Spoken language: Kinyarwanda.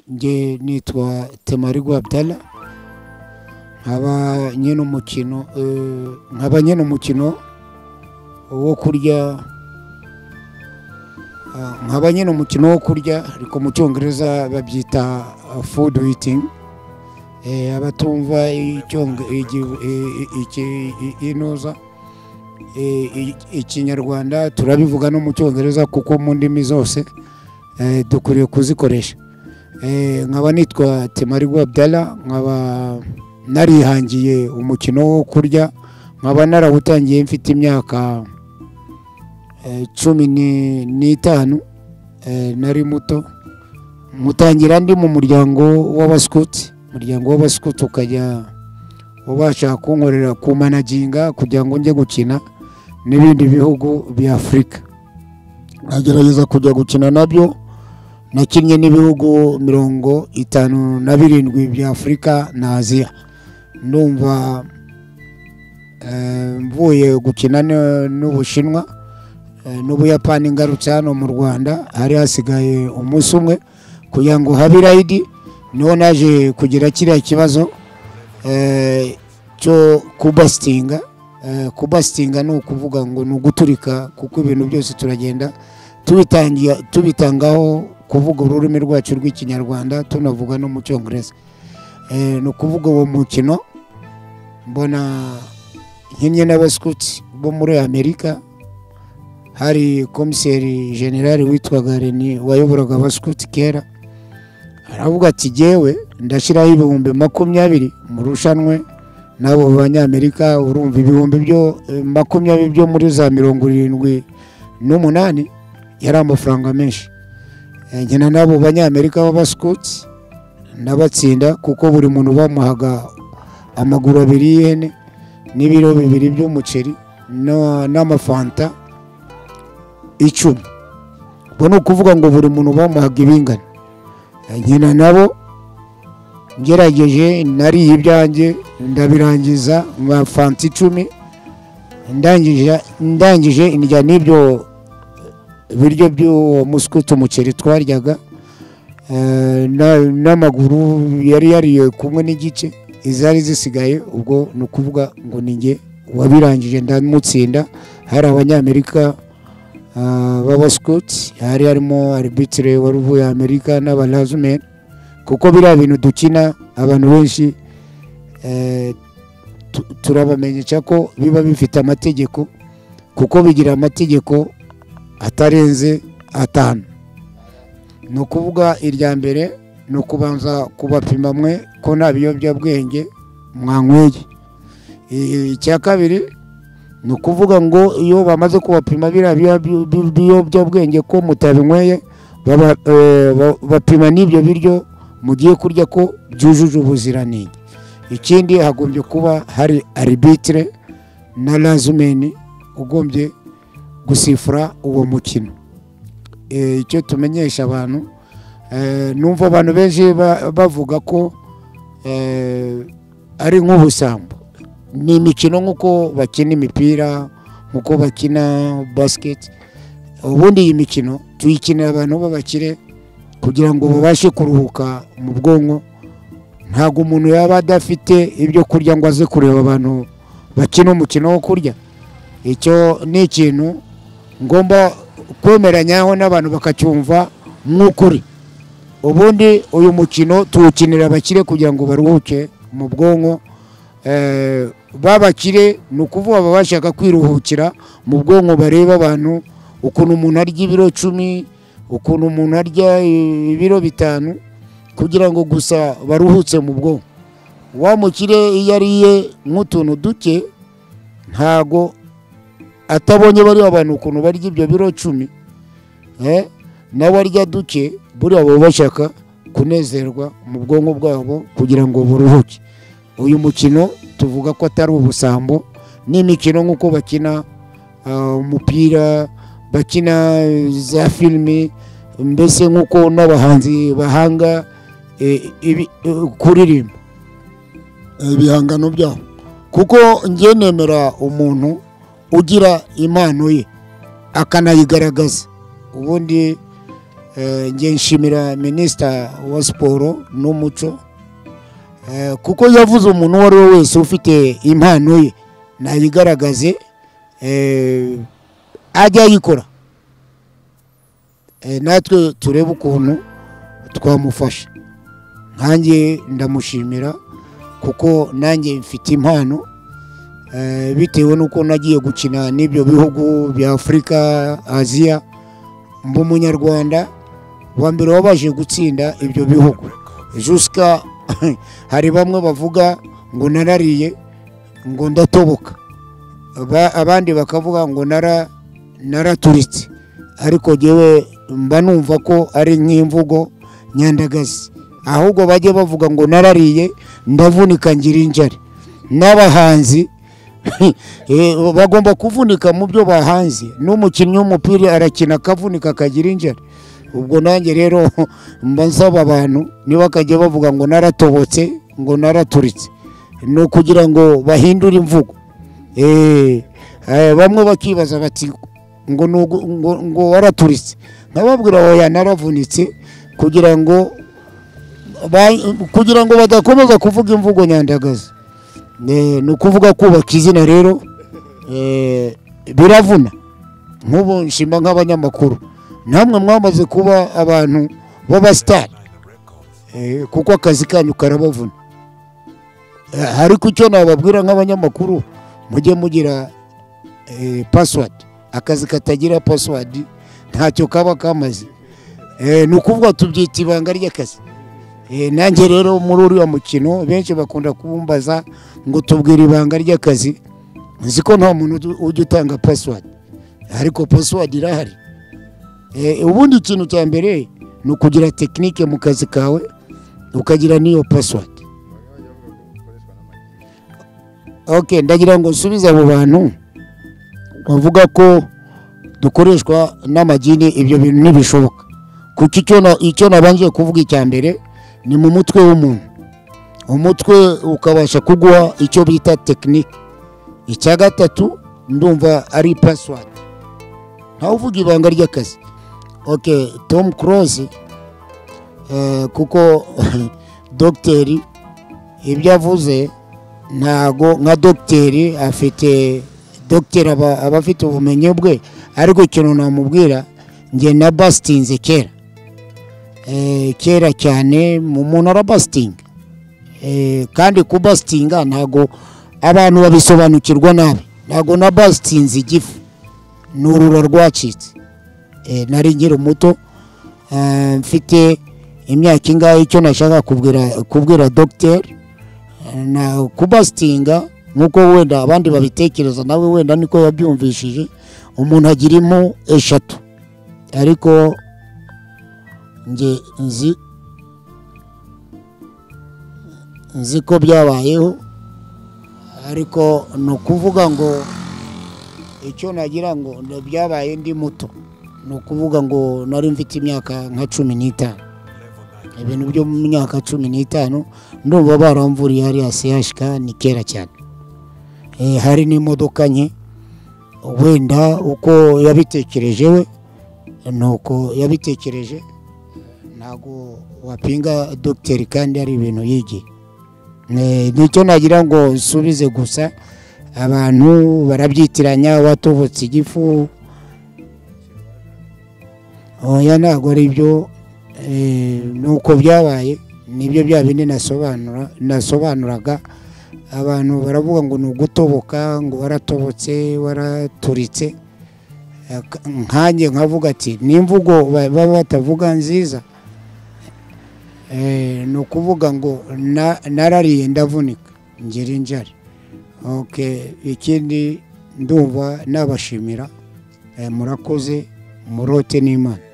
njye nitwa Temarigu Abdalla nkaba nyine umukino eh, nkaba nyine umukino wo kurya ah, nkaba nyine umukino wo kurya ariko mu cyongereza babyita food eating Eh, abatumva icyonge- igi- i- i- iki- i- inoza eh, i- ikinyarwanda turabivuga no mu cyongereza kuko mu ndimi zose eh, dukwiriye kuzikoresha Eh, nkaba nitwa Temarigu Abdalla nkaba narihangiye umukino wo kurya nkaba narawutangiye mfite imyaka eh, cumi ni- n'itanu eh, nari muto mutangira ndi mu muryango w'abasikutsi umuryango w'abasikutsi ukajya ubasha kunkorera ku managinga kugira ngo njye gukina n'ibindi bihugu bya afurika nkagerageza kujya gukina nabyo nakinnye n'ibihugu mirongo itanu na birindwi bya afurika na aziya ndumva eh, mvuye gukina n- n'ubushinwa eh, n'ubuyapani ngarutse hano mu rwanda hari hasigaye umunsi umwe kugira ngo habe irayidi niho naje kugira kiriya kibazo eh, cyo kubasitinga Eh, kubasitinga ni ukuvuga ngo ni uguturika kuko ibintu byose turagenda tubitangiye- tubitangaho kuvuga ururimi rwacu rw'ikinyarwanda tunavuga no mu cyongereza Eh, ni ukuvuga uwo mukino mbona nkinnye n'abasikutsi bo muri amerika hari komiseri generali witwaga reni wayoboraga abasikutsi kera aravuga ati gewe ndashyiraho ibihumbi makumyabiri mu rushanwe n'abo banyamerika urumva ibihumbi byo eh, makumyabiri byo muri za mirongo irindwi n'umunani yari amafaranga menshi Eh, nkina n'abo banyamerika b'abasikutsi ndabatsinda kuko buri muntu bamuhaga amaguru abiri y'ihene n'ibiro bibiri by'umuceri na- n'amafanta icumi ubwo ni ukuvuga ngo buri muntu bamuhaga ibingana nkina nabo ngerageje nariye ibyanjye ndabirangiza nka fanta icumi ndangije- ndangije indya n'ibyo biryo by'uwo musikuti umuceri twaryaga eh, na- n'amaguru yari yariye kumwe n'igice izari zisigaye ubwo ni ukuvuga ngo ni njye wabirangije ndamutsinda hari abanyamerika ah, b'abasikoti hari harimo aribitire wari uvuye amerika n'abarazumeni kuko biriya bintu dukina abantu benshi eh, tu- turabamenyesha ko biba bifite amategeko kuko bigira amategeko atarenze atanu ni ukuvuga irya mbere ni ukubanza kubapima mwe ko nta biyobyabwenge mwanyweye I- icya kabiri ni ukuvuga ngo iyo bamaze kubapima biriya biyo- bi- bi- biyobyabwenge ko mutabinyweye baba- eh, ba- bapima n'ibyo biryo mugiye kurya ko byujuje ubuziranenge ikindi hagombye kuba hari aribitire na lazumeni ugombye gusifura uwo mukino Eh, icyo tumenyesha abantu eh, numva abantu benshi ba- bavuga ko eh, ari nk'ubusambo ni imikino nk'uko bakina imipira nk'uko bakina basiketi ubundi iyi mikino tuyikinira abantu b'abakire kugira ngo babashe kuruhuka mu bwonko ntabwo umuntu yaba adafite ibyo kurya ngo aze kureba abantu bakina umukino wo kurya icyo ni ikintu ngomba kwemeranyaho n'abantu bakacyumva nk'ukuri ubundi uyu mukino tuwukinira abakire kugira ngo baruhuke mu bwonko eh, babakire ni ukuvuga baba bashaka kwiruhukira mu bwonko bareba abantu ukuntu umuntu arya ibiro cumi ukuntu umuntu arya eh, ibiro bitanu kugira ngo gusa baruhutse mu bwonko wa mukire iyo ariye nk'utuntu duke ntago atabonye bariya bantu ukuntu barya ibyo biro cumi eh, nawe arya duke buriya baba bashaka kunezerwa mu bwonko bwabo kugira ngo buruhuke uyu mukino tuvuga ko atari ubusambo ni imikino nk'uko bakina ah, umupira bakina eh, za filime mbese nk'uko n'abahanzi bahanga eh, ibi- eh, kuririmba ibihangano byabo kuko njye nemera umuntu ugira impano ye akanayigaragaza ubundi Eh, ngiye nshimira minisita wa siporo n'umuco Eh, kuko yavuze umuntu uwo ari we wese ufite impano ye nayigaragaze eh, ajye ayikora Eh, natwe turebe ukuntu twamufasha nkanjye ndamushimira kuko nanjye mfite impano eh, bitewe n'uko nagiye gukina n'ibyo bihugu bya afurika aziya mba umunyarwanda wa mbere wabashije gutsinda ibyo bihugu jusika hari bamwe bavuga ngo narariye ngo ndatoboka Aba- abandi bakavuga ngo nara naraturitse ariko jyewe mba numva ko ari nk'imvugo nyandagazi ahubwo bajye bavuga ngo narariye ndavunika ngira injari n'abahanzi Eh, bagomba kuvunika mu byo bahanze n'umukinnyi w'umupira arakina akavunika akagira injara ubwo nanjye rero mba nsaba abantu ntibakajye bavuga ngo naratobotse ngo naraturitse ni ukugira ngo bahindure imvugo Eh, eh, bamwe bakibaza bati ngo ni ugu- ngo ngo waraturitse nkababwira oya naravunitse kugira ngo ba- kugira ngo badakomeza kuvuga imvugo nyandagazi Eh, ni ukuvuga kubaka izina rero eh, biravuna nk'ubu nshima nk'abanyamakuru namwe mwamaze kuba abantu b'abasitari Eh, kuko akazi kanyu karabavuna Eh, ariko icyo nababwira nk'abanyamakuru mujye mugira eh, password akazi katagira password ntacyo kaba kamaze Eh, ni ukuvuga tubyita ibanga ry'akazi Eh, nanjye rero muri uriya mukino benshi bakunda kumbaza ngo tubwire ibanga ry'akazi nzi ko nta muntu ujya- ujya utanga pasiwadi ariko pasiwadi irahari Eh, ubundi ikintu cya mbere ni ukugira tekinike mu kazi kawe ukagira n'iyo pasiwadi ok ndagira ngo nsubize abo bantu bavuga ko dukoreshwa n'amagini ibyo bintu ntibishoboka kuko icyo na- icyo nabanje kuvuga icya mbere ni mu mutwe w'umuntu umutwe ukabasha kuguha icyo bita tekinike icya gatatu ndumva ari pasiwadi ntawe uvuga ibanga ry'akazi ok tom close eh, kuko dogiteri ibyo avuze ntago nka dogiteri afite dogiteri aba aba afite ubumenyi bwe ariko ikintu namubwira njye na basitinze kera Eh, kera cyane mu- umuntu arabasitinga Eh, kandi kubasitinga ntago abantu babisobanukirwa nabi ntago na basitinze igifu ni urura rwacitse Eh, nari nkiri muto eh, mfite imyaka ingahe icyo nashaka kubwira kubwira dogiteri Eh, na kubasitinga nk'uko wenda abandi babitekereza nawe wenda niko yabyumvishije umuntu agira impu eshatu ariko nge nzi nzi ko byabayeho ariko ni ukuvuga ngo icyo nagira ngo ni byabaye ndi muto ni ukuvuga ngo nari mfite imyaka nka cumi n'itanu ibintu byo mu myaka cumi n'itanu ndumva baramvuriye hariya sehashika ni kera cyane Eh, hari n'imodoka nke wenda uko yabitekereje we ni uko yabitekereje ntabwo wapinga dogiteri kandi ari ibintu yigiye Ne- nicyo nagira ngo nsubize gusa abantu barabyitiranya watobotse igifu oya ntabwo ari byo eh, nuko byabaye nibyo bya bindi nasobanura nasobanuraga abantu baravuga ngo ni ugutoboka ngo waratobotse waraturitse Aka- nkanjye nkavuga ati ni imvugo ba- baba batavuga nziza Eh, ni ukuvuga ngo na- narariye ndavunika ngira injari Ok, ikindi ndumva nabashimira Eh, murakoze murote n'imana